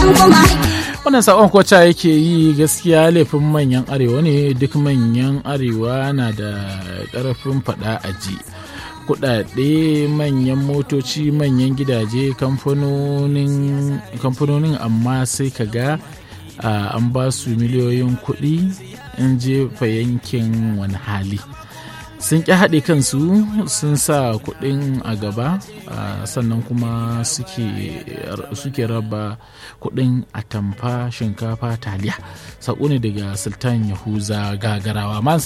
kuma wannan sakon kwacha yake yi gaskiya laifin manyan arewa ne duk manyan arewa na da ƙarfin faɗa a ji kudade manyan motoci manyan gidaje kamfanonin amma sai ka ga an ba su miliyoyin kuɗi in jefa yankin wani hali sun ƙi haɗe kansu sun sa kuɗin a gaba sannan kuma suke raba kuɗin atamfa shinkafa taliya saƙo ne daga sultan yahuza gagarawa man